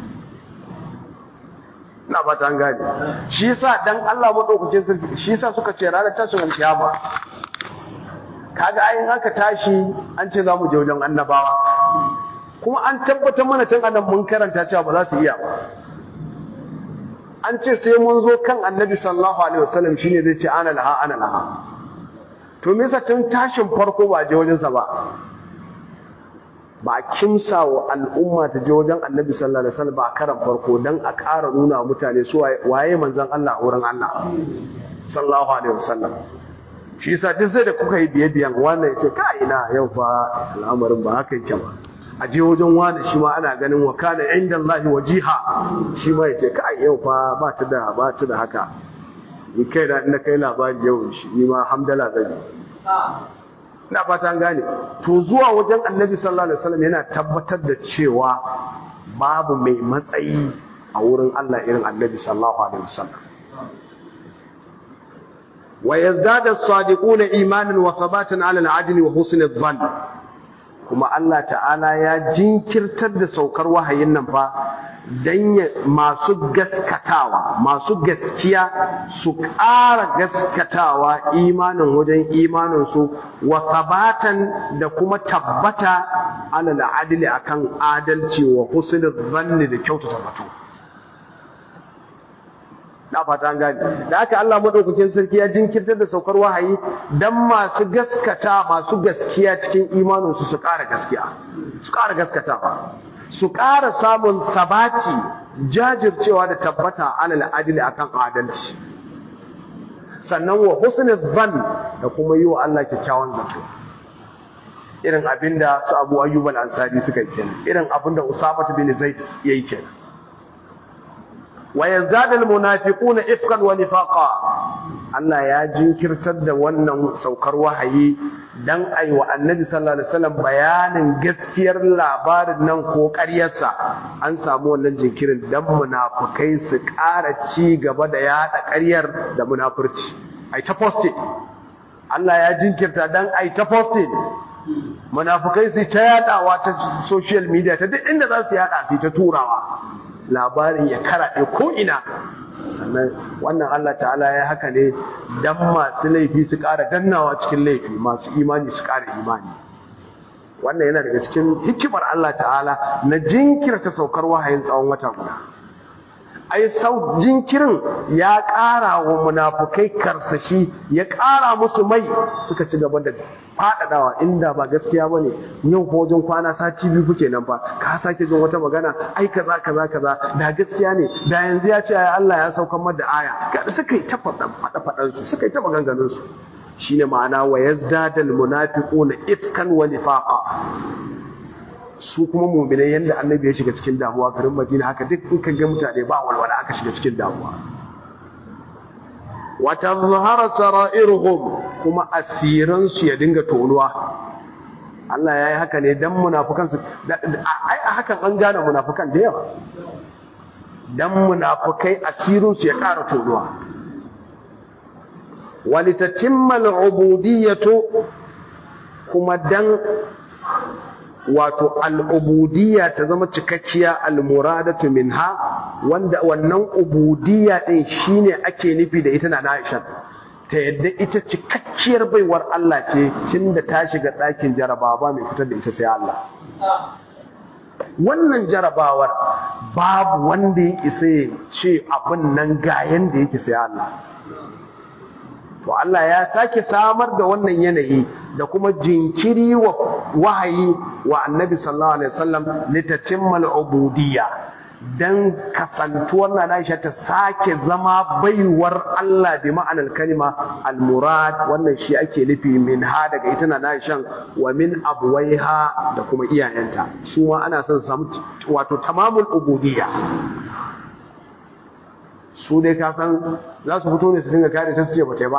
na ba ta gane shi yasa dan Allah madaukakin sarki shi yasa suka ce ranar tashin alkiyama kaga ayin haka tashi an ce zamu je wajen annabawa kuma an tabbatar mana tun annan mun karanta cewa ba za su iya ba an ce sai mun zo kan annabi sallallahu alaihi wasallam shine zai ce ana laha ana laha to me yasa tun tashin farko ba je wajen sa ba ba a kimsa wa al'umma ta je wajen annabi sallallahu alaihi wasallam ba a karan farko dan a ƙara nuna mutane su waye manzon Allah a wurin Allah sallallahu alaihi wasallam shi yasa duk sai da kuka yi biye biyan wannan yace ka ina yau fa al'amarin ba haka yake ba a je wajen wani shi ma ana ganin wa kana inda Allah wajiha shi ma yace ka yau fa ba ta da ba ta da haka ni kai da ina kai labari yau shi ni ma hamdala zan yi ina fata an gane to zuwa wajen annabi sallallahu alaihi wasallam yana tabbatar da cewa babu mai matsayi a wurin Allah irin annabi sallallahu alaihi wasallam wa yazdadu as-sadiquna imanan wa thabatan ala al-adli wa husn adh-dhann kuma Allah ta'ala ya jinkirtar da saukar wahayin nan fa dan masu gaskatawa masu gaskiya su ƙara gaskatawa imanin wajen imaninsu wa sabatan da kuma tabbata alal adili akan adalci wa husnul zanni da kyautata zato na fata an gani da haka Allah madaukakin sarki ya jinkirtar da saukar wahayi dan masu gaskata masu gaskiya cikin imaninsu su ƙara gaskiya su ƙara gaskatawa su ƙara samun sabati jajircewa da tabbata alal adili akan adalci sannan wa husnul zan da kuma yi wa Allah kyakkyawan zato irin abinda su Abu Ayyub al-Ansari suka yi kenan irin abinda Usama bin Zaid yayi kenan wa yazdadul munafiquna ifkan wa nifaqa Allah ya jinkirtar da wannan saukar wahayi dan ai wa annabi sallallahu alaihi wasallam bayanin gaskiyar labarin nan ko ƙaryarsa an samu wannan jinkirin dan munafukai su ƙara ci gaba da yada ƙaryar da munafurci ai ta poste Allah ya jinkirta dan ai ta poste munafukai su ta yadawa ta social media ta duk inda za su yada su ta turawa labarin ya karaɗe ko ina sannan wannan Allah ta'ala ya haka ne dan masu laifi su ƙara dannawa cikin laifi masu imani su ƙara imani wannan yana daga cikin hikimar Allah ta'ala na jinkirta saukar wahayin tsawon wata guda ai sau jinkirin ya ƙara wa munafukai karsashi ya ƙara musu mai suka ci gaba da faɗaɗawa inda ba gaskiya ba ne yau ko wajen kwana sati biyu kuke nan ba ka sake jin wata magana ai kaza kaza kaza da gaskiya ne da yanzu ya ce ai Allah ya saukar mar da aya ga suka yi ta faɗa faɗan su suka yi ta maganganun su shine ma'ana wa yazdadal munafiquna ifkan wa nifaqa su kuma mu'minai yanda annabi ya shiga cikin damuwa garin Madina haka duk in ka ga mutane ba walwala aka shiga cikin damuwa wa tazhara sara'iruhum kuma asiran su ya dinga tonuwa Allah ya yi haka ne dan munafukan su ai a hakan an gane munafukan da yawa dan munafukai asirin su ya ƙara tonuwa walitatimma al'ubudiyyatu kuma dan wato al'ubudiyya ta zama cikakkiya al-muradatu minha wanda wannan ubudiyya din shine ake nufi da ita na Aisha ta yadda ita cikakkiyar baiwar Allah ce tunda ta shiga ɗakin jarabawa ba mai fitar da ita sai Allah wannan jarabawar babu wanda ya isa ya ce abin nan ga yanda yake sai Allah to Allah ya sake samar da wannan yanayi da kuma jinkiri wa wahayi wa annabi sallallahu alaihi wasallam litatimmal ubudiyya dan kasantuwar na Aisha ta sake zama baiwar Allah bi ma'anar kalima al-murad wannan shi ake nufi min ha daga ita na Aisha wa min abwaiha da kuma iyayenta su ma ana son samu wato tamamul ubudiyya su dai ka san za su fito ne su dinga kare ta su ce ba ta ba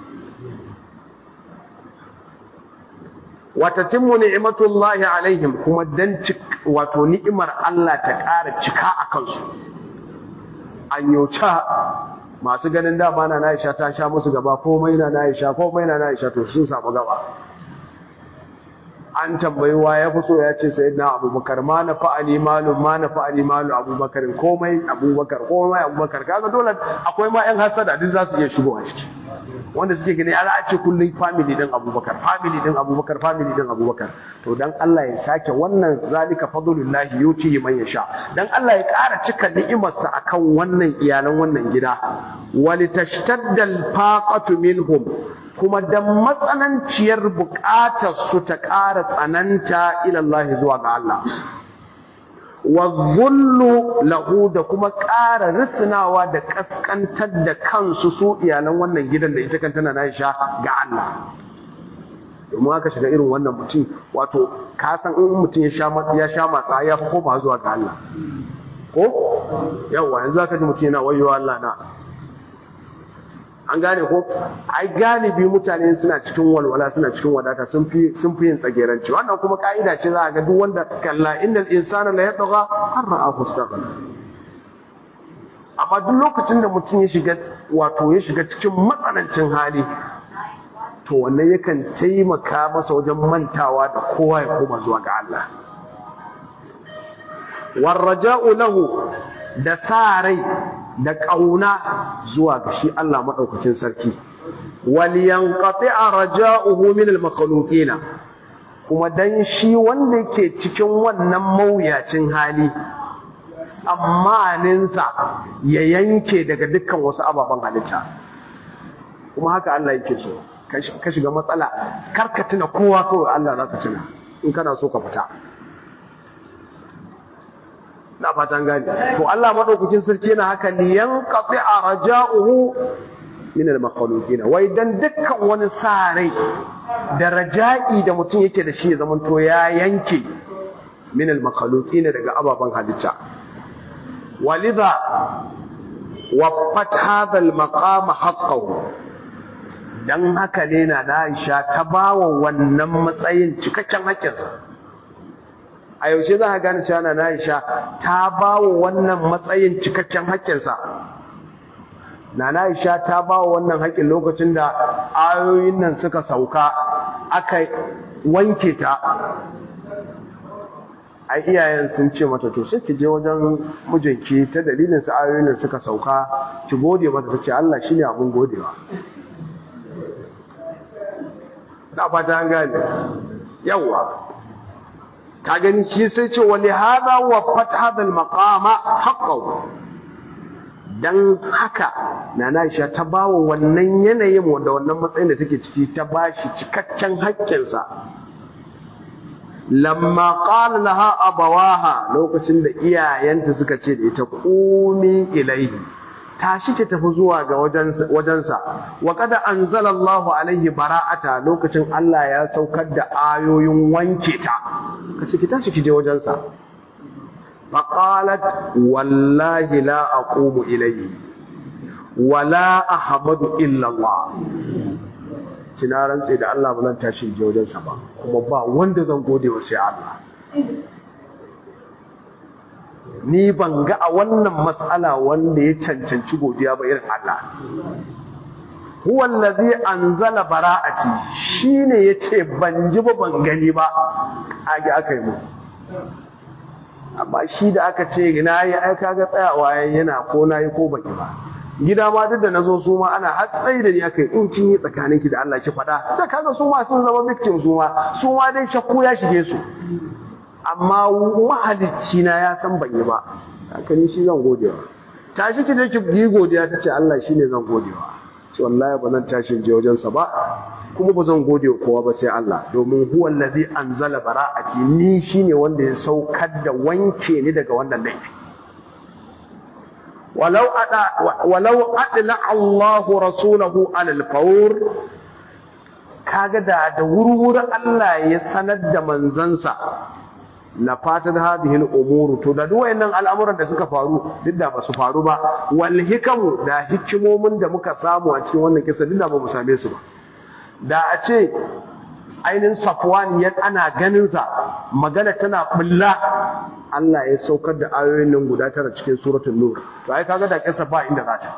wata timmu ni'matullahi alaihim kuma dan wato ni'imar Allah ta ƙara cika a kansu an yauca masu ganin dama na Aisha ta sha musu gaba komai na Aisha komai na Aisha to sun samu gaba an tambayi wa ya fi so ya ce sai na abubakar ma na fa'ali malu ma na fa'ali malu abubakar komai abubakar komai abubakar kaga dole akwai ma yan hasada duk za su iya shigo a ciki wanda suke gani ana a ce kullum family din abubakar family din abubakar family din abubakar to dan Allah ya sake wannan zalika fadlullahi yuti man yasha dan Allah ya ƙara cika ni'imarsa akan wannan iyalan wannan gida walitashtaddal faqatu minhum kuma dan matsananciyar buƙatar su ta ƙara tsananta ila Allah zuwa ga Allah wa zullu lahu da kuma ƙara risinawa da ƙasƙantar da kansu su iyalan wannan gidan da ita kanta na Aisha ga Allah domin aka shiga irin wannan mutum wato ka san in mutum ya sha ya sha matsa ya fi koma zuwa ga Allah ko yawa yanzu aka ji mutum yana wayo Allah na an gane ko ai galibi mutane suna cikin walwala suna cikin wadata sun fi sun fi yin tsageranci wannan kuma ka'ida ce za a ga duk wanda kalla innal insana la yatgha har ra'ahu istaghna amma duk lokacin da mutum ya shiga wato ya shiga cikin matsanancin hali to wannan yakan taimaka masa wajen mantawa da kowa ya koma zuwa ga Allah warraja'u lahu da sa rai da ƙauna zuwa ga shi Allah maɗaukacin sarki waliyan a raja'uhu min al-makhluqina kuma dan shi wanda yake cikin wannan mawuyacin hali tsammaninsa ya yanke daga dukkan wasu ababen halitta kuma haka Allah yake so ka shiga matsala karka tuna kowa kawai Allah za ka tuna in kana so ka fita na fatan gani to Allah madaukakin sarki yana haka liyan qati'a raja'uhu min al-makhluqin wai dan dukkan wani sarai da raja'i da mutum yake da shi zaman to ya yanke min al-makhluqin daga ababan halitta walidha waffat hadha al-maqam haqqahu dan haka ne na Aisha ta bawa wannan matsayin cikakken hakkinsa a yaushe za a gane cewa na Aisha ta ba wa wannan matsayin cikakken haƙƙinsa na Aisha ta ba wa wannan haƙƙin lokacin da ayoyin nan suka sauka aka wanke ta a iyayen sun ce mata to sai ki je wajen mijinki ta dalilin su ayoyin nan suka sauka ki gode mata ta ce Allah shine abin godewa na fata an gane yawa ka gani shi sai ce wali hada wa fat hada al maqama haqqahu dan haka nana Aisha ta bawa wannan yanayin wanda wannan matsayin da take ciki ta bashi cikakken haƙƙinsa lamma qala laha abawaha lokacin da iyayenta suka ce da ita qumi ilaihi tashi ki tafi zuwa ga wajensa wa kada anzalallahu alaihi bara'ata lokacin Allah ya saukar da ayoyin wanke ta kace ki tashi ki je wajensa faqalat wallahi la aqumu ilayhi wala ahmadu illa Allah kina rantse da Allah ba zan tashi je wajensa ba kuma ba wanda zan gode wa sai Allah ni ban ga a wannan matsala wanda ya cancanci godiya ba irin Allah huwa allazi anzala bara'ati shine yace ban ji ba ban gani ba age aka yi mu amma shi da aka ce na yi ai kaga tsayawa yana ko na yi ko baki ba gida ma duk da nazo su ma ana hatsai da ni aka yi in kin yi tsakaninki da Allah ki faɗa sai kaga su ma sun zama victim su ma su ma dai shakku ya shige su amma mahalicci na ya san ban yi ba haka ni shi zan godewa tashi ki je ki yi godiya ta ce Allah shine zan godewa ce wallahi ba zan tashi je wajensa ba kuma ba zan gode wa kowa ba sai Allah domin huwa allazi anzala bara'ati ni shine wanda ya saukar da wanke ni daga wannan laifi walau ada walau adla Allahu rasulahu alal fawr kaga da da wurwuri Allah ya sanar da manzansa la fatan hadhihi al-umuru to da duk wayannan al'amuran da suka faru duk da ba su faru ba wal hikamu da hikimomin da muka samu a cikin wannan kisa duk da ba mu same su ba da a ce ainihin safwan ya ana ganin sa magana tana bulla Allah ya saukar da ayoyin nan guda tara cikin suratul nur to ai kaga da kisa ba inda za ta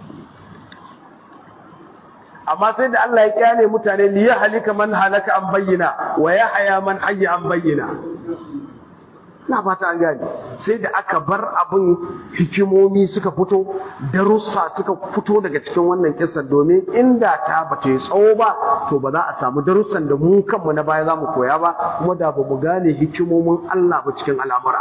amma sai da Allah ya kyale mutane li halika man halaka an bayyana wa yahya man hayya an bayyana na fata an gani sai da aka bar abin hikimomi suka fito darussa suka fito daga cikin wannan kisa domin inda ta ba ta yi tsawo ba to ba za a samu darussan da mu kanmu na baya za mu koya ba kuma da ba mu gane hikimomin Allah ba cikin al'amura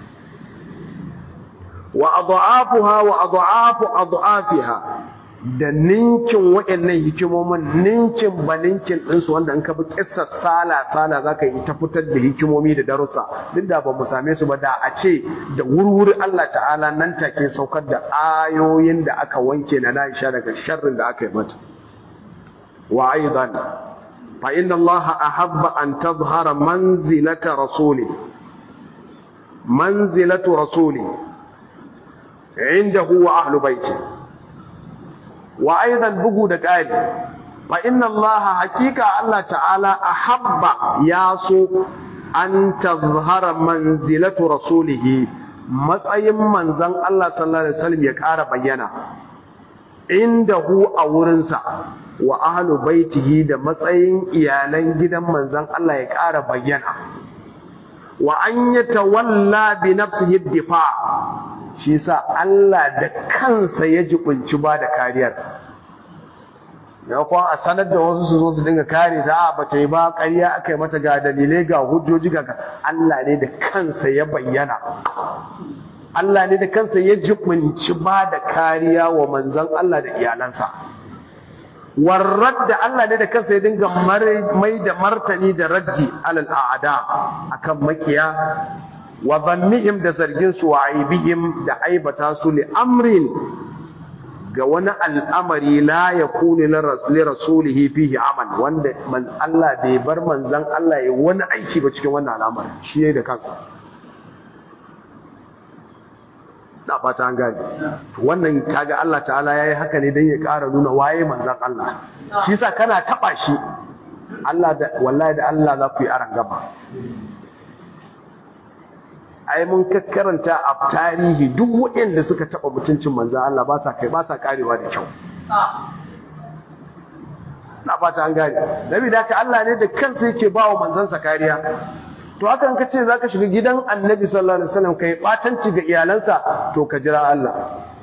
wa adha'afuha wa adha'afu adha'afiha da ninkin waɗannan hikimomin ninkin ba ninkin ɗinsu wanda in ka bi ƙisar sala-sala za ka yi ta fitar da hikimomi da darussa duk da ba mu same su ba da a ce da wurwuri Allah ta'ala nan take saukar da ayoyin da aka wanke na Aisha daga sharrin da aka yi mata wa aidan fa inna Allah ahabba an tadhhara manzilata rasuli manzilatu rasuli indahu wa ahlu baiti wa aidan bugu da ƙari fa inna allaha haqiqa Allah ta'ala ahabba ya so an tazhara manzilatu rasulihi matsayin manzon Allah sallallahu alaihi wasallam ya ƙara bayyana indahu a wurinsa wa ahlu baitihi da matsayin iyalan gidan manzon Allah ya ƙara bayyana wa an yatawalla bi nafsihi difa shi sa Allah da kansa ya jibunci ba da kariyar da kuwa a sanar da wasu su zo su dinga kare ta a bata yi ba ƙarya aka yi mata ga dalilai ga hujjoji ga Allah ne da kansa ya bayyana Allah ne da kansa ya jibunci ba da kariya wa manzan Allah da iyalansa warrad da Allah ne da kansa ya dinga mai da martani da raddi alal a'ada akan makiya wa zannihim da zargin su wa aibihim da aibata su li amrin ga wani al'amari la yakunu li rasulihi fihi amal wanda man Allah bai bar manzon Allah ya wani aiki ba cikin wannan al'amari shi ne da kansa da fata an gane wannan kaga Allah ta'ala yayi haka ne dan ya ƙara nuna waye manzon Allah shi yasa kana taba shi Allah da wallahi da Allah za ku yi aran gaba ai mun karanta a tarihi duk waɗanda suka taɓa mutuncin manzan Allah ba sa kai ba sa karewa da kyau na fata an gane dabi da ka Allah ne da kansa yake ba wa manzansa kariya to haka in ka ce za ka shiga gidan annabi sallallahu alaihi wasallam kai batanci ga iyalansa to ka jira Allah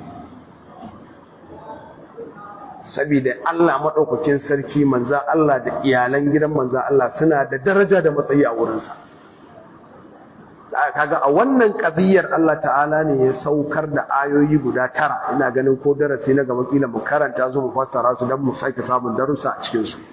saboda Allah maɗaukakin sarki manzan Allah da iyalan gidan manzan Allah suna da daraja da matsayi a wurinsa kaga a wannan ƙabiyar Allah ta'ala ne ya saukar da ayoyi guda tara ina ganin ko darasi na gaba kila mu karanta su mu fassara su don mu sake samun darussa a cikin su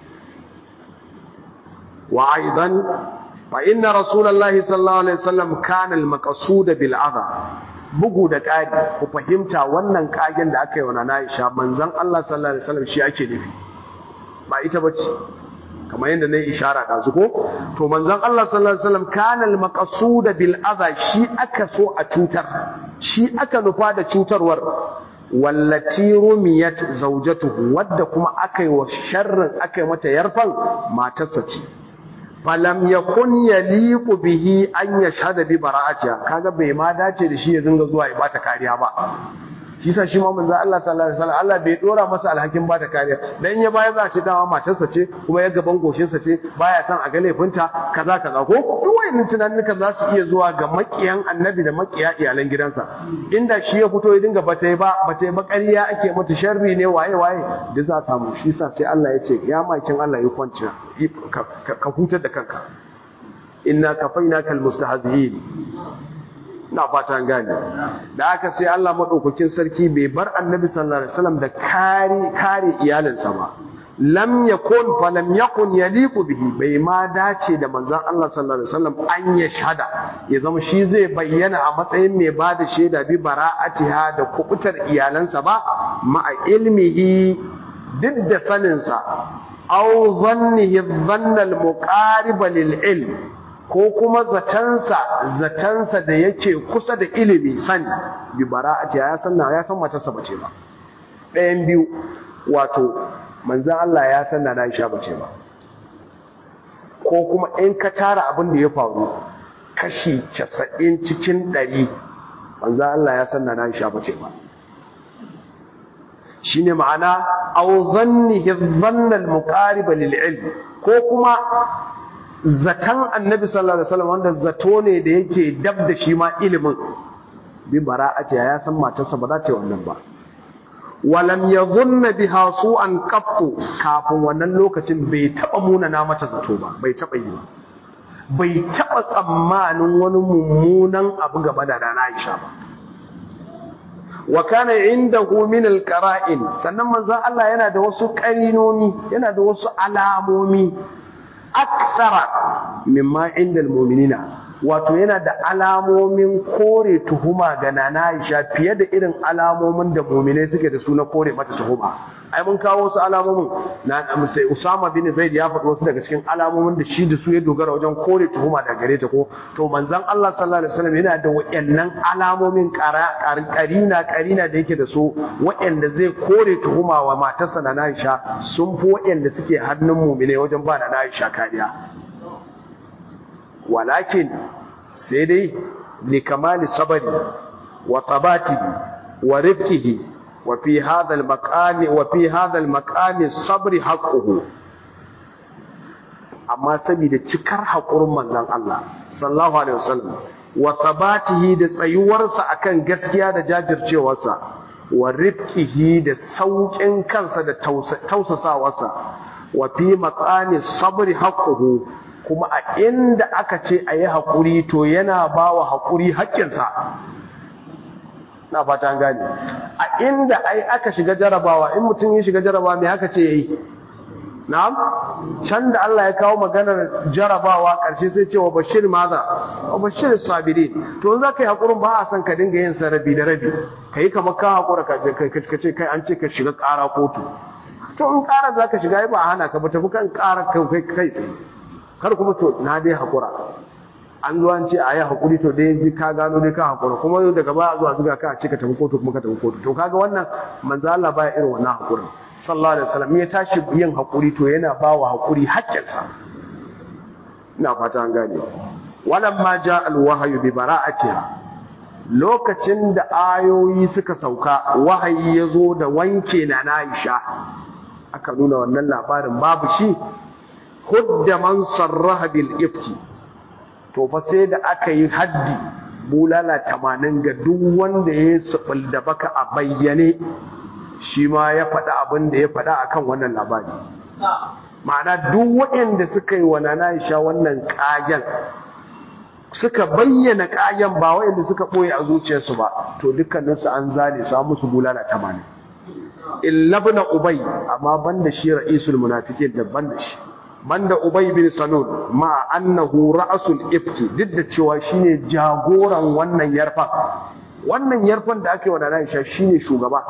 wa aidan fa inna rasulullahi sallallahu alaihi wasallam kana al-maqsud bil adha bugu da ƙari ku fahimta wannan kagen da aka yi wa Nana Aisha manzon Allah sallallahu alaihi wasallam shi ake nufi ba ita bace kamar yadda na yi ishara da su ko to manzon Allah sallallahu alaihi wasallam kana al-maqsud bil adha shi aka so a cutar shi aka nufa da cutarwar wallati rumiyat zawjatuhu wadda kuma aka yi wa sharrin aka yi mata yarfan matarsa ce falam yakun yaliqu bihi an yashhada bi bara'atiha kaga bai ma dace da shi ya dinga zuwa ya bata kariya ba shi sa shi ma manzo Allah sallallahu alaihi wasallam Allah bai dora masa alhakin bata kariya dan ya baya za a ce dama matarsa ce kuma ya gaban goshinsa ce baya son a ga laifinta kaza kaza ko duk wayannan tunanin kan za su iya zuwa ga makiyan annabi da makiya iyalan gidansa inda shi ya fito ya dinga bata ba bata ba ƙarya ake mata sharri ne waye waye da za a samu shi sa sai Allah ya ce ya makin Allah ya kwanci ka hutar da kanka inna kafainaka almustahzi'in na fata gane da aka sai Allah madaukakin sarki bai bar annabi sallallahu alaihi wasallam da kare kare iyalinsa ba lam yakun fa lam yakun yaliqu bihi bai ma dace da manzon Allah sallallahu alaihi wasallam an ya shahada ya zama shi zai bayyana a matsayin mai bada shaida bi bara'atiha da kubutar iyalansa ba ma'a ilmihi duk da saninsa aw zannihi dhanna al-muqarib lil ilm ko kuma zatansa zatansa da yake kusa da ilimi sani bi bara'atiha ya san ya san matarsa bace ba ɗayan biyu wato manzan Allah ya san na Aisha bace ba ko kuma in ka tara abin da ya faru kashi 90 cikin 100 manzan Allah ya san na Aisha bace ba shine ma'ana aw dhannihi dhanna al-muqarib lil ilm ko kuma zatan annabi sallallahu alaihi wasallam wanda zato ne da yake dab da shi ma ilimin bi bara'ati ya san matarsa ba za ta yi wannan ba walam ya zunna biha su'an qattu kafin wannan lokacin bai taba munana mata zato ba bai taba yi ba bai taba tsammanin wani mummunan abu gaba da Nana Aisha ba wa kana indahu min alqara'in sannan manzon Allah yana da wasu qarinoni yana da wasu alamomi aksara mimma inda almu'minina wato yana da alamomin kore tuhuma ga nana Aisha fiye da irin alamomin da mu'minai suke da su na kore mata tuhuma ai mun kawo wasu alamomin na sai Usama bin Zaid ya faɗi wasu daga cikin alamomin da shi da su ya dogara wajen kore tuhuma daga gare ta ko to manzon Allah sallallahu alaihi wasallam yana da wayannan alamomin karina karina da yake da su wayanda zai kore tuhuma wa matarsa na Aisha sun fi wayanda suke hannun mu'minai wajen ba na Aisha kariya walakin sai dai li kamali sabari wa tabatihi wa rifqihi wa fi hadha al-maqami wa fi hadha al-maqami sabri haqquhu amma saboda cikar hakurin manzon Allah sallallahu alaihi wasallam wa tabatihi da tsayuwarsa akan gaskiya da jajircewarsa wa rifqihi da saukin kansa da tausasawarsa wa fi maqami sabri haqquhu kuma a inda aka ce a yi haƙuri to yana ba wa haƙuri haƙƙinsa na fata gani a inda ai aka shiga jarabawa in mutum ya shiga jarabawa mai haka ce ya yi na'am can da Allah ya kawo maganar jarabawa ƙarshe sai ce wa bashir maza wa bashir sabiri to za ka yi haƙurin ba a son ka dinga yin sa rabi da rabi ka yi kamar ka haƙura ka ce kai an ce ka shiga ƙara kotu to in ƙara za ka shiga ba a hana ka ba tafi kan ƙara kai kai tsaye kar kuma to na dai hakura an zo an ce a yi hakuri to dai ji ka gano dai ka hakura kuma daga baya zuwa zuga ka ce ka tafi kotu kuma ka tafi kotu to kaga wannan manzo Allah baya irin wannan hakurin sallallahu alaihi wasallam ya tashi yin hakuri to yana ba wa hakuri haƙƙinsa ina fata an gane walamma ja alwahyu bi bara'atiha lokacin da ayoyi suka sauka wahayi ya zo da wanke na Aisha aka nuna wannan labarin babu shi hudda man sarraha bil ifki to fa sai da aka yi haddi bulala tamanin ga duk wanda ya subul da baka a bayyane shi ma ya faɗa abin da ya faɗa akan wannan labari ma'ana duk waɗanda suka yi wa nana Aisha wannan kayan suka bayyana kayan ba waɗanda suka ɓoye a zuciyarsu ba to dukkaninsu an zane su an musu bulala tamanin illa ibn ubay amma banda shi ra'isul munafiqin da banda shi banda Ubay bin Salul ma annahu ra'sul ifki duk da cewa shine jagoran wannan yarfan wannan yarfan da ake wa da Aisha shine shugaba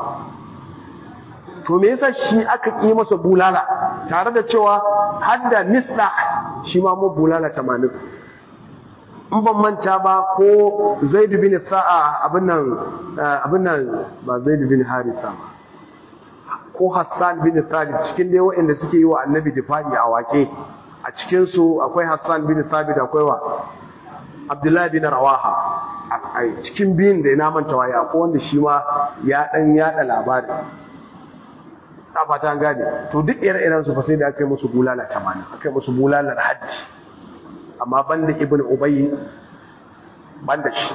to me yasa shi aka yi masa bulala tare da cewa hadda nisla shi ma mu bulala 80 in ban manta ba ko Zaid bin Sa'a abin nan abin nan ba Zaid bin Haritha ba ko Hassan bin Thabit cikin dai waɗanda suke yi wa Annabi difa'i a wake a cikin su akwai Hassan bin Thabit akwai wa Abdullah bin Rawaha a cikin biyun da ina manta waye akwai wanda shi ma ya dan yada labari a fata gane to duk ire-iren su fa sai da aka yi musu bulala 80 aka yi musu bulalar haddi amma banda Ibn Ubay banda shi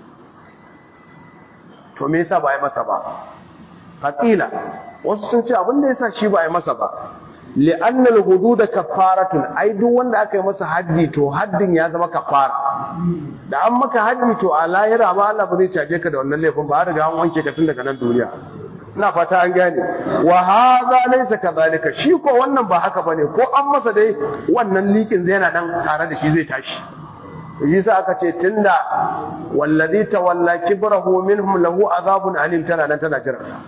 to me yasa ba yi masa ba faqila wasu sun ce abin da yasa shi ba a yi masa ba li'anna al-hudud kaffaratun ai duk wanda aka yi masa haddi to haddin ya zama kaffara da an maka haddi to a lahira ma Allah ba zai caje ka da wannan laifin ba har riga an wanke ka tun daga nan duniya ina fata an gane wa hadha laysa kadhalika shi ko wannan ba haka bane ko an masa dai wannan likin zai yana dan tare da shi zai tashi yi sa aka ce tunda wallazi tawalla kibrahu minhum lahu azabun alim tana nan tana jira sa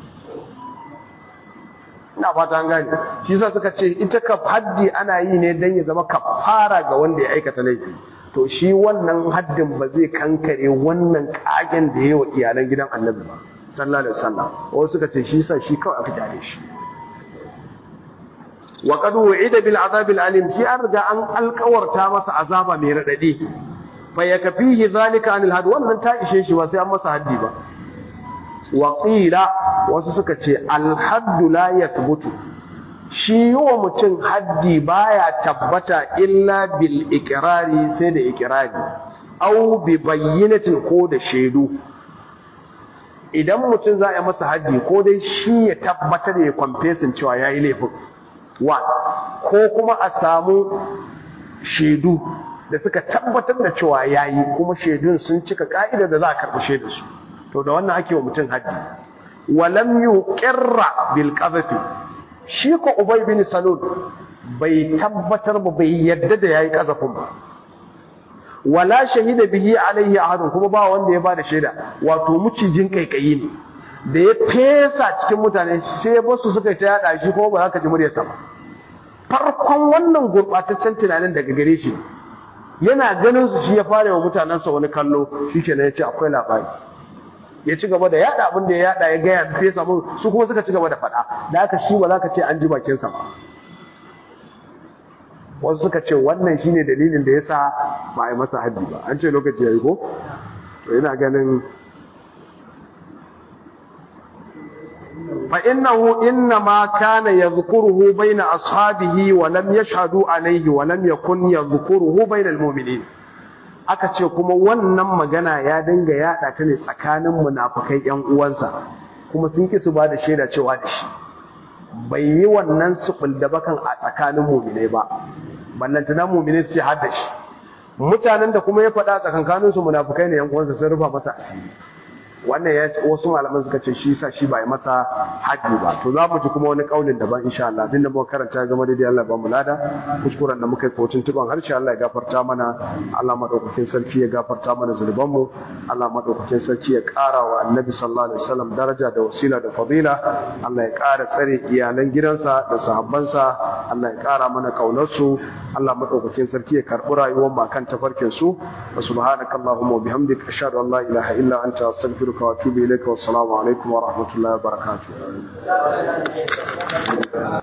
ina fata an gane shi sa suka ce ita ka haddi ana yi ne dan ya zama kafara ga wanda ya aikata laifi to shi wannan haddin ba zai kankare wannan kagen da yayi wa iyalan gidan annabi ba sallallahu alaihi wasallam wasu suka ce shi sa shi kawai aka jare shi wa qad wu'ida bil azab al alim shi an riga an alkawarta masa azaba mai radadi fa yakfihi zalika anil had wannan ta ishe shi ba sai an masa haddi ba wa qila wasu suka ce al hadd la yathbutu shi yiwa mutum haddi baya tabbata illa bil iqrari sai da iqrari aw bi bayyinatin ko da shaidu idan mutum za a yi masa haddi ko dai shi ya tabbatar ya confessin cewa yayi laifin wa ko kuma a samu shaidu da suka tabbatar da cewa yayi kuma shaidun sun cika ka'idar da za a karɓi shaidu su to da wannan ake wa mutum haddi walam yuqirra bil qadhafi shi ko ubay bin salul bai tabbatar ba bai yadda da yayi kazafin ba wala shahida bihi alaihi ahadun kuma ba wanda ya bada shaida wato mucijin kaikayi ne da ya fesa cikin mutane sai basu suka ta yada shi ko ba za ka ji muryarsa ba farkon wannan gurbataccen tunanin daga gare shi yana ganin su shi ya fara wa mutanensa wani kallo shi ke ya ce akwai labari ya ci gaba da yada abin da ya yada ya gaya fesa mun su kuma suka ci gaba da faɗa da haka shi ba za ka ce an ji bakinsa ba wasu suka ce wannan shine dalilin da ya sa ba a yi masa haddi ba an ce lokaci ya yi ko to ina ganin فإنه إنما كان يذكره بين أصحابه ولم يشهدوا عليه ولم يكن يذكره بين المؤمنين aka ce kuma wannan magana ya dinga yaɗa ta ne tsakanin munafukai ƴan uwansa kuma sun ki su ba da shaida cewa da shi bai yi wannan subul da bakan a tsakanin mu'minai ba ballantana mu'minai su ce har da shi mutanen da kuma ya faɗa tsakankanin su munafukai ne ƴan uwansa sun rufa masa asiri wannan ya wasu malaman suka ce shi sa shi ba yi masa haji ba to za mu ji kuma wani kaulin daban insha Allah abinda muka karanta ya zama daidai Allah ba mu lada kuskuren da muka yi kotun tuban harshe Allah ya gafarta mana Allah madaukakin sarki ya gafarta mana zunuban mu Allah madaukakin sarki ya ƙara wa annabi sallallahu alaihi wasallam daraja da wasila da fadila Allah ya ƙara tsare iyalan gidansa da sahabbansa Allah ya ƙara mana kaunar su Allah madaukakin sarki ya karɓi rayuwar mu kan tafarkin su subhanakallahumma wa bihamdika ashhadu an la ilaha illa anta astaghfiruka أستغفرك وأتوب إليك والسلام عليكم ورحمة الله وبركاته